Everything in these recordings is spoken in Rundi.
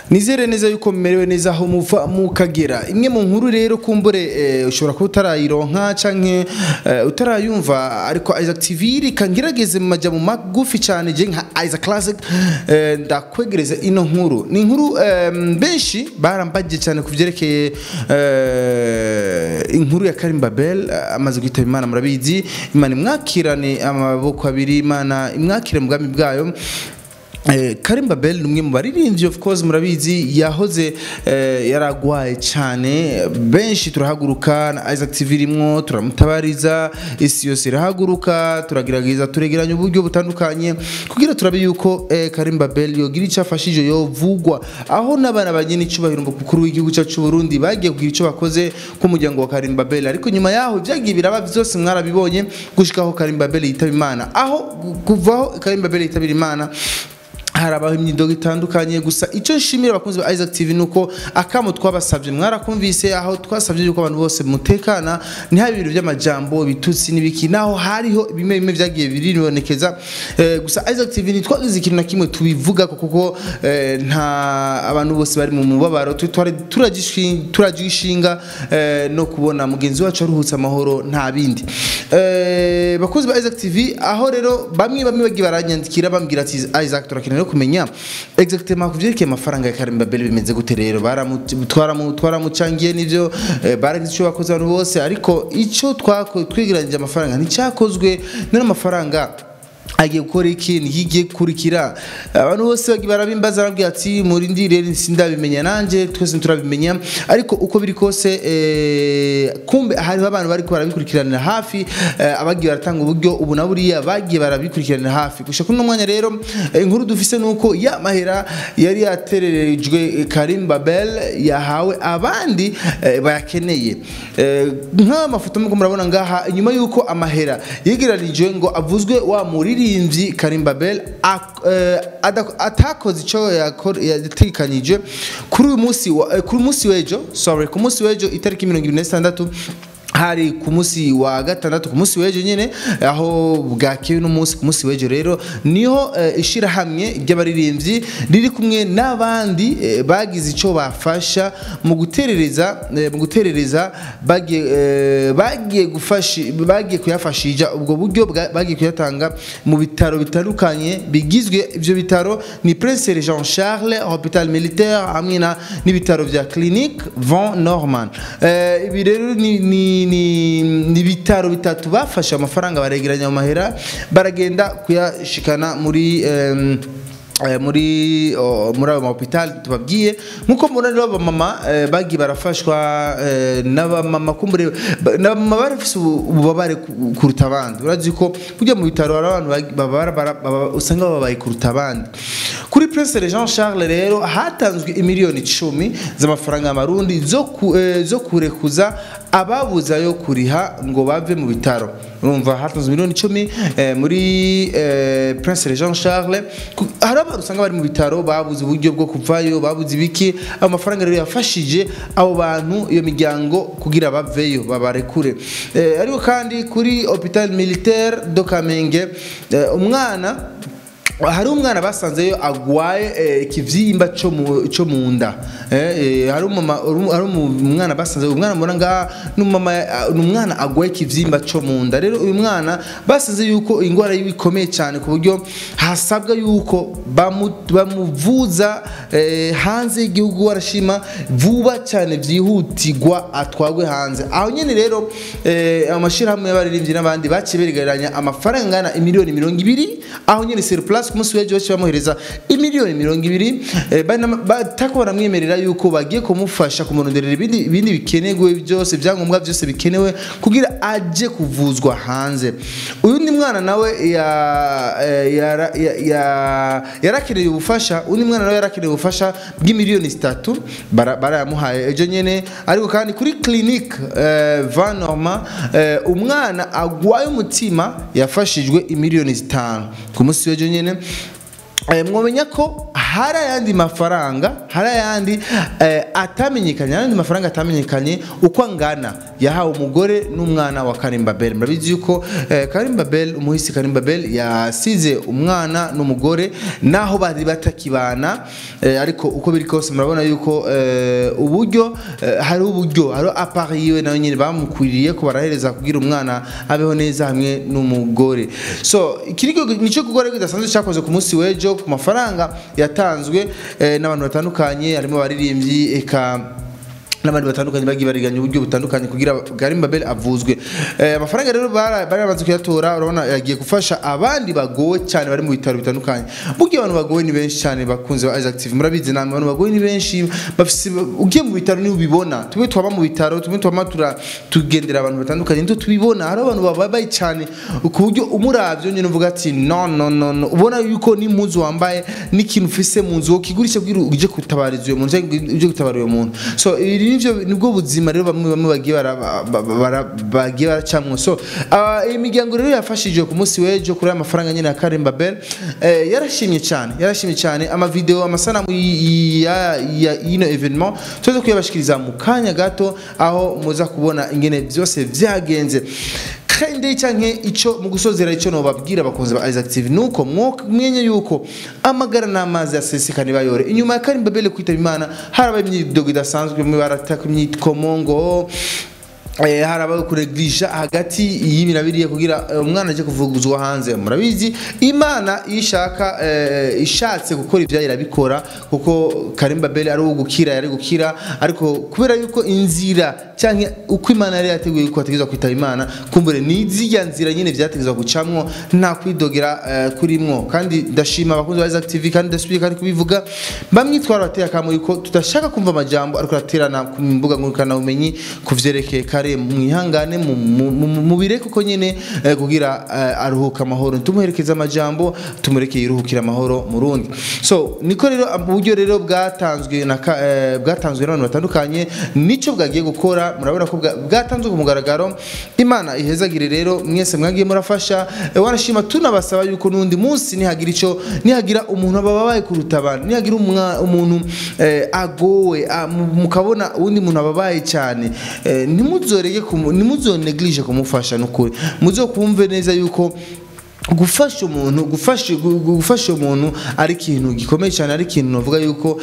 nizere neza yuko mumerewe neza aho muva mukagera imwe mu nkuru rero kumbure eh, ushobora kuba utarayironka canke eh, utarayumva ariko Isaac TV reka ngerageze mu majambo magufi cyane je nka Isaac Classic eh, ndakwegereza ino nkuru ni inkuru eh, benshi barambaje cyane ku vyerekeye eh, inkuru ya Karim Babel eh, amaze kwitaba Imana murabizi Imana imwakirane amaboko abiri Imana imwakire mu bwami bwayo Eh, Karim Babel ni umwe mu baririmbyi of course murabizi yahoze eh, yaragwaye cyane benshi turahaguruka na Isaac TV irimwo turamutabariza isi yose irahaguruka turagerageza turegeranya uburyo butandukanye kugira turabe yuko eh, Karim Babel yogira icyo afashije yovugwa aho n'abana bagena icubahiro mukuru w'igihugu cyacu cy'u Burundi bagiye kugira icyo bakoze k'umuryango wa Karim Babel ariko nyuma yaho byagiye biraba byose mwarabibonye gushikaho Karim Babel yitaba Imana aho kuvaho Karim Babel yitabira Imana harabaho imyidogo itandukanye gusa icyo nshimira abakunzi ba Isaac TV nuko akamo twabasabye mwarakumvise aho twasabye yuko abantu bose mutekana ntihabe ibintu by'amajambo bitutsi n'ibiki naho hariho bimwe bimwe byagiye biribonekeza eh, gusa Isaac TV ntitwagize ikintu na kimwe tubivuga kuko eh, nta abantu bose bari mu mubabaro tu- twari turagishin- turagishinga eh, no kubona mugenzi wacu aruhutse amahoro nta bindi eh, bakunzi ba Isaac TV aho rero bamwe bamwe bagiye baranyandikira bambwira ati Isaac turakeneye no kumenya exactement ku byerekeye amafaranga ya Karim Babel bimeze gute rero baramu- twaramu- twaramucangiye n'ivyo eh, baragize icyo bakoze abantu bose ariko icyo twako twegeranyije amafaranga nticyakozwe none amafaranga agiye gukora iki ntikigiye gukurikira abantu bose bagiye barabimbaza barabwira ati murindire sindabimenya nanjye twese turabimenya ariko uko biri kose eh, kumbe hariho abantu bariko barabikurikiranira hafi eh, abagiye baratanga uburyo ubu na buriya bagiye barabikurikiranira hafi gushika kuri uno mwanya rero eh, inkuru dufise nuko ya mahera yari yatererejwe Karim Babel yahawe abandi eh, bayakeneye Eh, nk'aya mafoto muko murabona ngaha inyuma yuko amahera yegeranijwe ngo avuzwe wa muririmbyi Karim Babel ak- eh, ada- atakoze icyo yakor- yategekanije kuri uyu munsi wa- eh, kuri umunsi w'ejo sorry ku munsi w'ejo itariki mirongo ibiri na zitandatu hari ku munsi wa gatandatu ku munsi w'ejo nyine aho bwakewe n'umunsi ku munsi w'ejo rero niho eh, ishirahamwe ry'abaririmbyi riri kumwe n'abandi eh, bagize icyo bafasha mu guterereza eh, mu guterereza bagiye eh, bagiye gufasha bagiye kuyafashija ubwo buryo bwa- bagiye kuyatanga mu bitaro bitandukanye bigizwe ibyo bitaro ni Prince Jean Charles Hopital Militaire hamwe na n'ibitaro vya Clinique Von Norman eh, ibi rero ni ni ni ni ibitaro bitatu bafashe amafaranga baregeranya mu mahera baragenda kuyashikana muri em, eh, muri oh, muri ayo mahopitali tubabwiye nkuko mubona rero abamama eh, bagiye barafashwa eh, n'abamama kumbure ba- n'abamama bari bafise ubu- ububabare ku- kuruta abandi urazi ko kujya mu bitaro hari abantu bagi- bababara bara- baba- usanga bababaye kuruta abandi kuri Prince Jean Charles rero hatanzwe imiliyoni icumi z'amafaranga y'amarundi zo ku- eh, zo kurekuza ababuze ayo kuriha ngo bave mu bitaro urumva hatanzwe miliyoni icumi eh, muri eh, Prince Jean Charles Ku- hari abantu usanga bari mu bitaro babuze uburyo bwo kuvayo babuze ibiki ayo mafaranga rero yafashije abo bantu iyo miryango kugira baveyo babarekure eh, ariko kandi kuri Hopital Militaire do Kamenge eh, umwana hari umwana basanzeyo agwaye eh, ikivyimba cyo mu cyo mu nda eh, eh, hari umama hari umwana basanze umwana mbona nga n'umama n'umwana agwaye ikivyimba cyo mu nda rero uyu mwana basanze yuko ingwara yiwe ikomeye cyane ku buryo hasabwa yuko bamu- bamuvuza eh, hanze y'igihugu warashima vuba cyane byihutirwa atwagwe hanze aho nyene rero eh, amashirahamwe y'abaririmbyi n'abandi baciye begeranya amafaranga angana imiliyoni mirongo ibiri aho nyene sur place ku munsi w'ejo baciye bamuhereza imiliyoni mirongo ibiri eh, bana- batako baramwemerera yuko bagiye kumufasha kumuronderera ibindi ibindi bikenewe byose ibyangombwa byose bikenewe kugira aje kuvuzwa hanze uyundi mwana nawe ya- eh, yara- ya- ya- yarakeneye ubufasha undi mwana nawe yarakeneye ubufasha bw'imiliyoni zitatu bara- barayamuhaye ejo nyene ariko kandi kuri clinique eh, Van Norma eh, umwana agwaye umutima yafashijwe imiliyoni zitanu ku munsi w'ejo nyene Eh, mwomenya ko hari ayandi mafaranga hari ayandi eh, atamenyekanye hari ayandi mafaranga atamenyekanye uko angana yahawe umugore n'umwana wa Karim Babel murabizi yuko eh, Karim Babel umuhisi Karim Babel yasize umwana n'umugore naho bari batakibana eh, ariko uko biri kose murabona yuko eh, uburyo eh, hari uburyo hari appareil yiwe nayo nyine bamukwiriye ko barahereza kugira umwana abeho neza hamwe n'umugore so iki nico nico gukora kidasanzwe cyakoze ku munsi w'ejo ku mafaranga yatanzwe eh, n'abantu batandukanye harimo abaririmbyi eka n'abandi batandukanye bagiye bariganya uburyo butandukanye kugira Karim Babel avuzwe eh, amafaranga rero bara- bari bamaze kuyatora urabona yagiye gufasha abandi bagowe cyane bari mu bitaro bitandukanye burya abantu bagowe ni benshi cyane bakunze ba Isaac TV murabizi namwe abantu bagowe ni benshi bafise ugiye mu bitaro ni ubibona tumwe twaba mu bitaro tumwe twaba tura tugendera abantu batandukanye ndo tubibona hari abantu bababaye cyane ku buryo umuravyo nyine uvuga ati no no no no ubona yuko n'impuzu wambaye n'ikintu ufise mu nzu ukigurisha kugira uje gutabariza uyo muntu cyangwa uje gutabara uyo muntu so iri nivyo nibwo buzima rero bamwe bamwe bagiye bara- ba- ba- bara- bagiye baracamwo so ah, iyi miryango rero yafashije ku munsi w'ejo kuri aya mafaranga nyine ya Karim Babel eh, yarashimye cyane yarashimye cyane amavideo amasanamu y- y- ya ya- y'ino evenement tuze kuyabashikiriza mu kanya gato aho muza kubona ingene byose byagenze kandi canke ico mu gusozera ico no babwira abakunzi ba Isaac TV nuko mwenye yuko amagara n'amazi yasesekane bayore inyuma ya Karim Babel kwitaba Imana harabaye imyidogo idasanzwe mu barataka imyitkomongo Eh, harabaye kuregisha hagati y'ibirabiriye kugira eh, umwana aje kuvuguzwa hanze murabizi imana iyo ishaka eh, ishatse gukora ibyo irabikora kuko Karim Babel ari uwo gukira yari gukira ariko kubera yuko inzira cyangwa uko imana yari yateguye yuko ategerezwa kwitaba imana kumbure ni zirya nzira nyine vyategerezwa gucamwo nta kwidogera eh, kurimwo kandi ndashima abakunzi ba Isaac TV kandi ndasubiye kandi kubivuga bamwe twarabateye akamo yuko tudashaka kumva amajambo ariko araterana ku mbuga ngurukana bumenyi kuvyerekeye kare mwihangane mu- mu- mu- mubireke uko nyene eh, kugira eh, aruhuka amahoro tumuherekeza amajambo tumurekeye iruhukira amahoro mu rundi so niko rero uburyo rero bwatanzwe na ka- eh, bwatanzwe n'abantu batandukanye nico bwagiye gukora murabona ko bwa- bwatanzwe ku mugaragaro imana ihezagire rero mwese mwagiye murafasha eh, wanashima tunabasaba yuko n'undi munsi nihagira ico nihagira umuntu ababaye kuruta abantu nihagira umwa- umuntu eh, agowe ah, mu- mukabona uwundi muntu ababaye cyane eh, ntimuzorege kumu- ntimuzoneglige kumufasha n'ukuri muzokumve neza yuko gufasha umuntu gufasha gu- gu- gufasha umuntu ari ikintu gikomeye cyane ari ikintu navuga yuko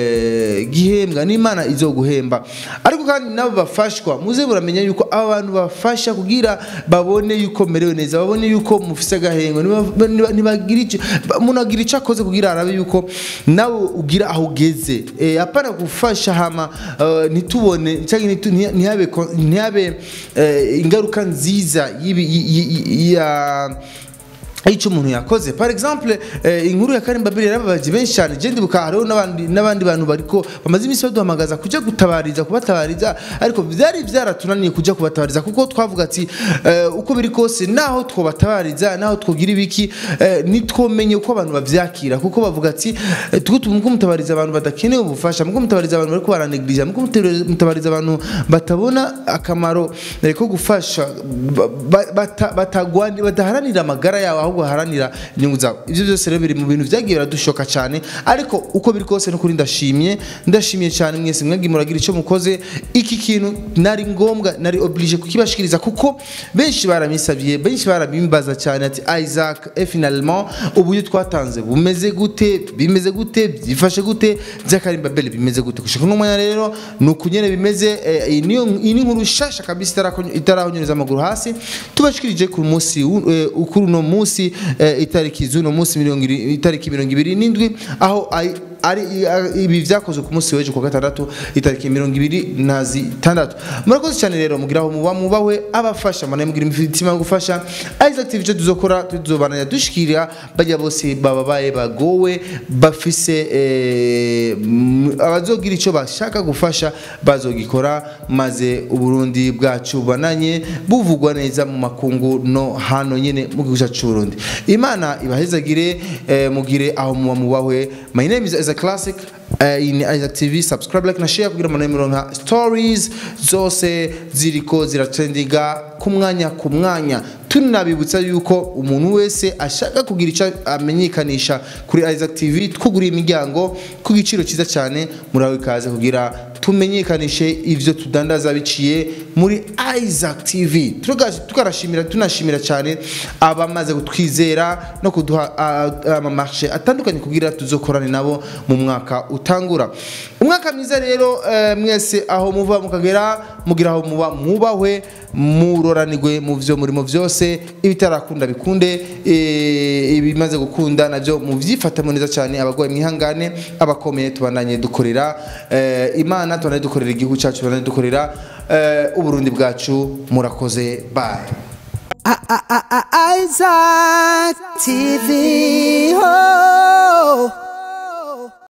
eh, gihembwa n'imana izoguhemba ariko kandi nabo bafashwa muze muramenya yuko aba bantu bafasha kugira babone yuko merewe neza babone yuko mufise agahengo niba- niba- nibagira icyo ba- umuntu agira icyo akoze kugira arabe yuko nawe ugira aho ugeze Eh, apana gufasha hama eh, ntitubone cyangwa ntitu- ntiha- ntihabe ko- ntihabe eh, ingaruka nziza y'ibi- y- y- y- ya icyo umuntu yakoze par exemple eh, inkuru ya Karim Babel yarababaje benshi cyane je ndibuka hariho n'abandi n'abandi bantu bariko bamaze iminsi baduhamagaza kuja gutabariza kubatabariza ariko byari byaratunaniye kuja kubatabariza kuko twavuga ati eh, uko biri kose naho twobatabariza naho twogira ibiki eh, nitwomenye uko abantu bavyakira kuko bavuga ati eh, tuko tumuko mutabariza abantu badakeneye ubufasha muko mutabariza abantu bariko baraneglija muko mutabariza abantu batabona akamaro eh, ko gufasha ba- ba- bata- batagwani badaharanira amagara yawe ahubwo baharanira inyungu zawe ibyo byose rero biri mu bintu byagiye biradushoka cyane ariko uko biri kose n'ukuri ndashimye ndashimiye cyane mwese mwagiye muragira icyo mukoze iki kintu nari ngombwa nari oblige kukibashikiriza kuko benshi baramisabye benshi barabimbaza cyane ati Isaac et finalement uburyo twatanze bumeze gute bimeze gute byifashe gute by'akarim babel bimeze gute gushika no mwanya rero ni ukunyene bimeze eh, iyi niyo iyi ni inkuru shasha kabisa itarakonyo- itarahonyereza amaguru hasi tubashikirije ku munsi wu- eh, kuri uno munsi eh, itariki z'uno munsi mirongo iri- itariki mirongo ibiri n'indwi aho ai- ari i- ibi vyakozwe ku munsi w'ejo ku wa gatandatu itariki mirongo ibiri na zitandatu murakoze cyane rero mugira aho muba mubawe abafasha manaye mugira imitima yo gufasha Isaac TV icyo tuzokora tuzobananya dushikira bajya bose bababaye bagowe bafise eh, m- abazogira icyo bashaka gufasha bazogikora maze uburundi bwacu bananye buvugwa neza mu makungu no hano nyine mu gihugu cyacu c'uburundi imana ibahezagire eh, mugire aho muba mubahwe my name is Isaac Classic uh, in Isaac TV subscribe like na share kugira ngo muronka stories zose ziriko ziratrendinga ku mwanya ku mwanya tunabibutsa yuko umuntu wese ashaka kugira icyo amenyekanisha kuri Isaac TV twuguriye imiryango ku giciro cyiza cyane murawe ikaze kugira tumenyekanishe ivyo tudandaza biciye muri Isaac TV Turuga- tukarashimira tunashimira cyane abamaze kutwizera no kuduha ah, amamarche atandukanye kugira tuzokorane nabo mu mwaka utangura umwaka mwiza rero eh, mwese aho muva mukagera mugira aho muba mubahwe muroranirwe mu vyo murimo vyose ibitarakunda bikunde eh, ibimaze gukunda navyo muvyifatamo neza cyane abagwaye mwihangane abakomeye tubandanye dukorera eh, imana tubandanye dukorera igihugu cyacu tubandanye dukorera eh, uburundi bwacu murakoze bye Isaac TV. Oh.